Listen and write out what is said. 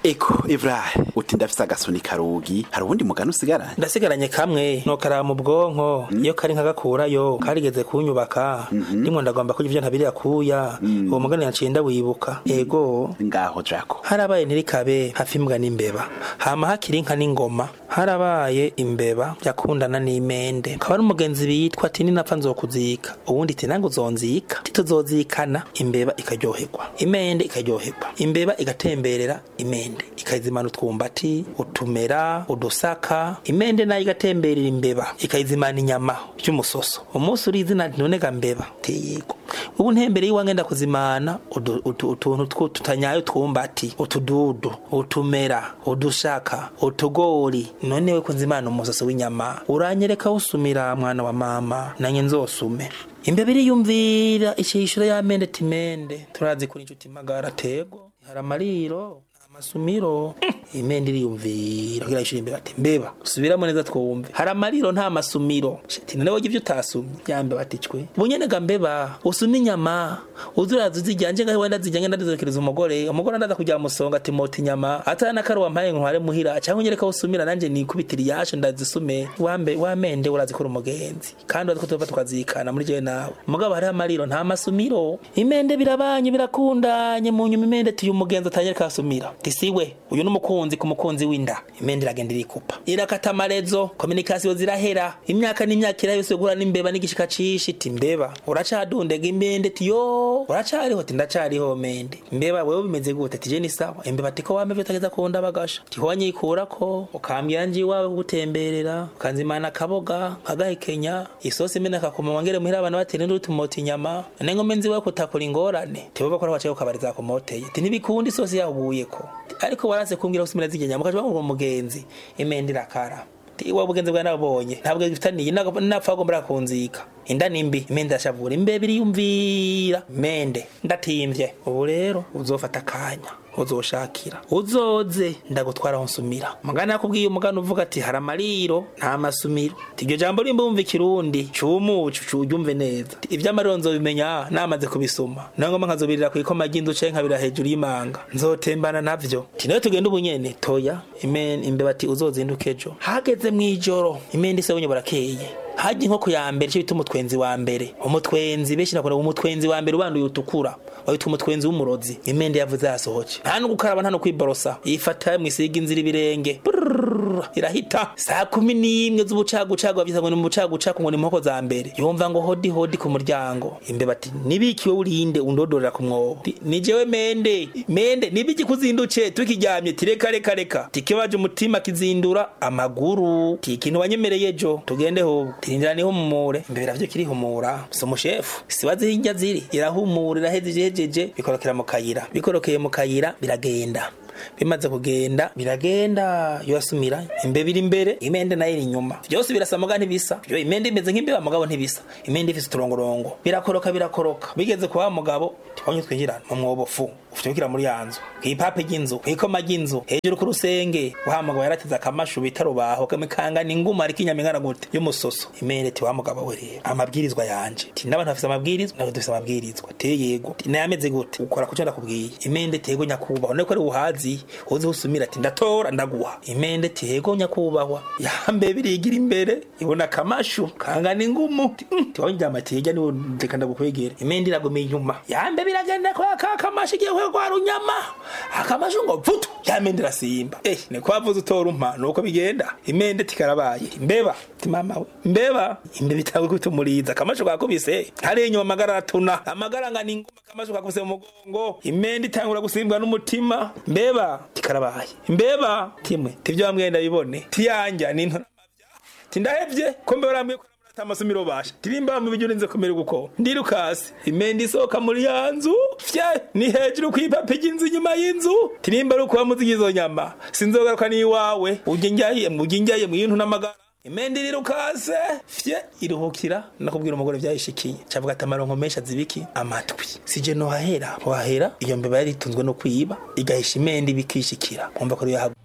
eko Ibrahim uti ndafise agasuni karugi hari ubundi mugani usigaranye ndasigaranye kamwe nokara mu bwonko iyo kari nkagakurayo karigeze kunyubaka ndimwe ndagomba kurya ivyo ntabiri yakuya uwo mugani naciye ndawibuka ego ngaho jako harabaye ntirikabe hafi imbwa n'imbeba hama hakiri inka n'ingoma harabaye imbeba yakundana n'imende akaba ari umugenzi bitwa ati ninapfa nzokuzika uwundi ati nange uzonzika tituzozikana imbeba ikaryoherwa imende ikaryoherwa imbeba igatemberera imende ikayizimana utwumbati utumera udusaka imende nayo igatemberera imbeba ikayizimana inyama y'umusoso umunsi uri izina none ga mbeba tiyego ubu ntembere y'iwange ndakuzimana udu- utu- utuntu twu- tutanyaye twumbati utududu utumera udushaka utugori none we kunzimana umusoso w'inyama uranyereka usumira mwana wa mama nanye nzosume imbeba iriyumvira icishura y'amende timende turazi kuri inshuti magara tego hari amariro amasumiro imende iriyumvira kugira ishuri imbeba ati mbeba subiramo neza twumve hari amariro nta masumiro shati none wowe ivyo utasumye yambe baticwe bunyene ga mbeba usuma inyama uzuraza uzijyanje ngaho wenda zijyanye ndazizokereza umugore umugore ndaza kujya musonga ati mota inyama atana nakari wampaye ntware muhira cyangwa nyereka usumira nanje nikubitira iyasho ndazisume wambe wamende urazikora umugenzi kandi urazi ko tuva tukazikana muri jewe nawe mugabo hariho amariro nta masumiro imende birabanye birakundanye mu nyuma imende tuyu umugenzi atanyereka asumira tisiwe uyu n'umukunzi ku mukunzi w'inda imende iragenda irikupa irakata amarezo kominikasiyo zirahera imyaka n'imyaka irahise guhura n'imbeba n'igishika cishi ti mbeba uracadundega imende ti yo uracariho ti ndacariho mende mbeba wewe bimeze gute ti je ni sawa imbeba ati ko wamevye utageza kunda bagasha ti howa nyikurako ukambwira nji iwawe kugutemberera ukanzimana akaboga nkagahekenya isosi imene akakuma wangere muhira abana batera induru tumota inyama nengo nzi wewe kutakora ingorane ti wowe bakora wacaye ukabariza kumoteye ti ntibikunda isosi yahubuyeko ko waranse kumbwira usumira zigenya mukaje bamura umugenzi imende irakara iwa bugenzi bwa nabonye ntabwo gifitaniye napfa agomba kunzika inda nimbi imende irashavura imbebe iriyumvira mende ndatimvye ubu rero uzofata akanya uzoshakira uzoze ndagutwara aho nsumira mugana yakubwiye umugana uvuga ati hari amariro nta masumiro iryo jambo rimba wumva ikirundi cumucu curyumve neza ivy'amariro nzobimenya namaze kubisoma nayo ngoma nkazobirira kw'ikoma ry'inzu canke nkabira hejuru y'imanga nzotembana navyo ti nayo tugenda ubunyene toya imen imbeba ati uzozinduka ejo hageze mw'ijoro imende ise bunye burakeye haje inkoko ya mbere cyo bita umutwenzi wa mbere umutwenzi benshi nakunda umutwenzi wa mbere ubanduye utukura witwa umutwenzi w'umurozi imende yavuze yasohoke nta no gukaraba nta no kwiborosa yifata mwisiga inzira ibirenge Brrrr, irahita saa kumi n'imwe z'ubucagucagu bavyita ngo ni umucagucagu ngo ni inkoko za mbere yumva ngo hodi hodi ku muryango imbeba ati nibikiwe urinde undodorera ku mwobo Ti, ni jewe mende mende nibiki kuzinduce tukiryamye ti reka reka reka tikibaje umutima kizindura amaguru ti ikintu wanyemereye ejo tugende hubwo tirindira nihumure imbeba ravyo kirihumura si umushefu sibazi hirya ziri irahumura iraheze ijejeje bikorokera mu kayira bikorokeye mu kayira biragenda bimaze kugenda biragenda yosumira imbeba iri imbere imende nayo iri inyuma byose birasa muga ntibisa yo imende imeze nk'imbeba mugabo ntibisa imende ifise uturongorongo birakoroka birakoroka bigeze kwa wa mugabo tibonye twinjirana mu mwobo fu ufite muri ya nzu kw'ipape ry'inzu kw'ikoma ry'inzu hejuru ku rusenge wa mugabo yarateze akamashu bita rubaho kamikanga ni inguma ariko inyama ingana gute y'umusoso imende ti wa mugabo we rero amabwirizwa yanje ti n'abantu bafise amabwirizwa ntabwo dufise amabwirizwa te yego ti nayameze gute ukora kuco ndakubwiye imende tego nyakubahwa none ko ari uhazi uzi usumira ati ndatora ndaguha imende ti yego nyakubahwa yambe birigira imbere ibona akamashu kangana ingumu ti mm, ti wonjama ti hirya niwo ndeka ndagukwegera imende iraguma inyuma yambe biragenda kwa ka kamashu igiye kwa runyama akamashu ngo vutu yamende irasimba eh ni kwa vuze utora umpa nuko bigenda imende tikarabaye imbeba ti mama we imbeba imbeba itawe kutumuriza akamashu kakubise hari inyuma amagara aratuna amagara ngana inguma akamashu kakubise mu mugongo imende itangura gusimbwa n'umutima mbeba tikarabaye imbeba timwe tivyo bamwenda bibone tiyanja ni ntora tindahevye ko mbe barambwiye ko ata amasomero basha tirimba mu bijyo urinze kumera guko ndirukasi imende isohoka muri ya nzu fye ni hejuru kw'ipape ry'inzu inyuma y'inzu tirimba ari ukuba muzi izo nyama sinzogaruka n'iwawe ujye njyaye ujye njyaye mu yintu n'amagara imende irirukase fye iruhukira nakubwira umugore vyayishikiye cavuga ati amaronko menshi azibiki amatwi sije no hahera wahera iyo mbeba yari itunzwe no kwiba igahisha imende ibikishikira kumva ko yahagu